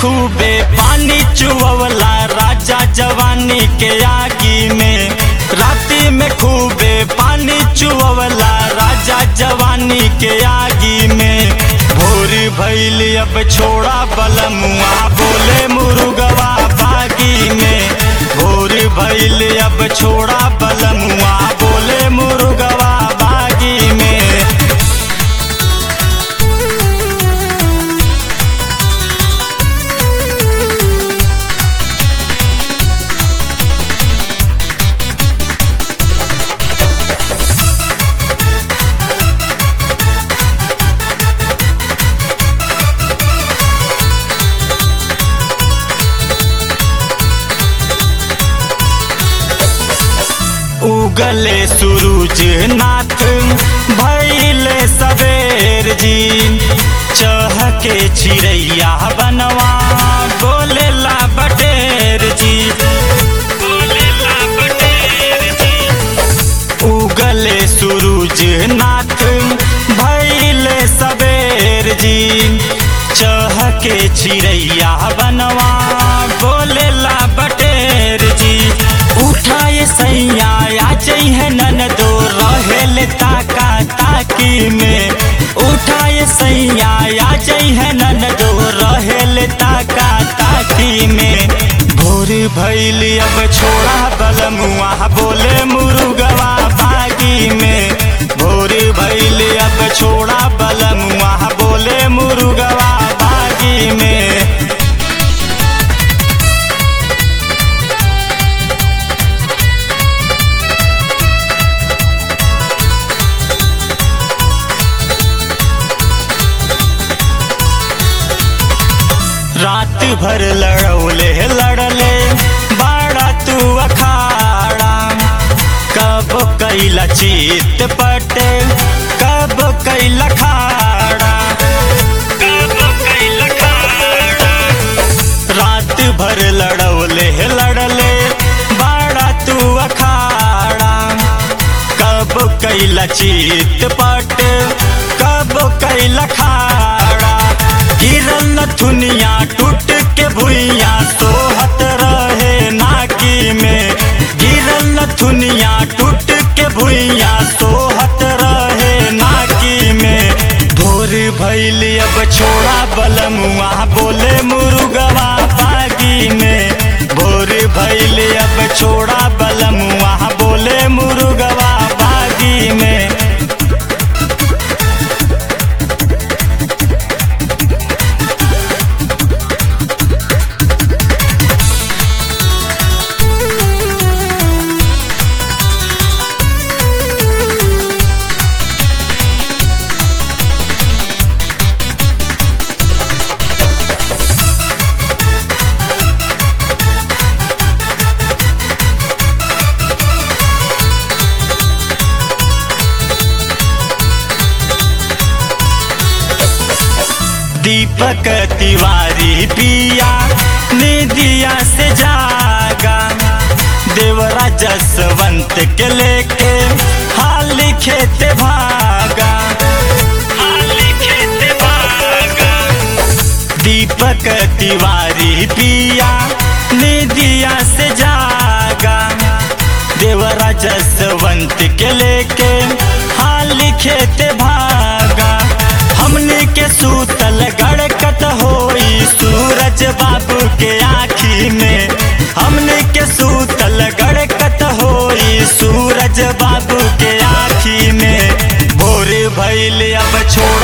खूबे पानी चुवला राजा जवानी के आगी में राती में खूबे पानी चुवला राजा जवानी के आगी में भोर भैल अब छोड़ा बलमुआ बोले मुरुगवा बागी में भोर भैल अब छोड़ा बलमुआ बोले मुरुगवा बागी में उगले सूरज नाथ भैले सवेर जी चहके चिड़ैया बनवा बोलेला बटेर जी बोलेला बटेर जी उगले सूरज नाथ भैले सवेर जी चहके चिड़ैया बनवा बोलेला बटेर जी उठाए सैया आ जइहे ननदो रहेल ताका ताकी में उठाए सैया आ जइहे ननदो रहेल ताका ताकी में भोर भैल अब छोड़ा बलमुआ बोले मुरुगवा बागी में भोर भैल अब छोड़ा बलमुआ बोले मुरुगवा बागी में रात भर लड़ौले लड़ले बाड़ा तू अखाड़ा कब कैला चीत पटे कब कैला खाड़ा कब कैला खाड़ा रात भर लड़ौले लड़ले बाड़ा तू अखाड़ा कब कैला चीत पट कब कैला खाड़ा गिरल नथुनिया टूट के भुइया सोहत रहे नाकी में गिरल नथुनिया टूट के भुइया सोहत रहे नाकी में भोर भैल अब छोड़ा बलमुआ बोले मुरुगवा बागी में भोर भैल अब छोड़ा बलमुआ बोले मुरुगवा बागी में दीपक तिवारी पिया निदिया से जागा देवरा जसवंत के लेके हाल खेत भागा हाल खेत भागा दीपक तिवारी पिया निदिया से जागा देवरा जसवंत के लेके हाल खेत भागा हमने के सूतल गड़कत होई सूरज बाबू के आखी में हमने के सूतल गड़कत होई सूरज बाबू के आखी में भोर भैल अब छोड़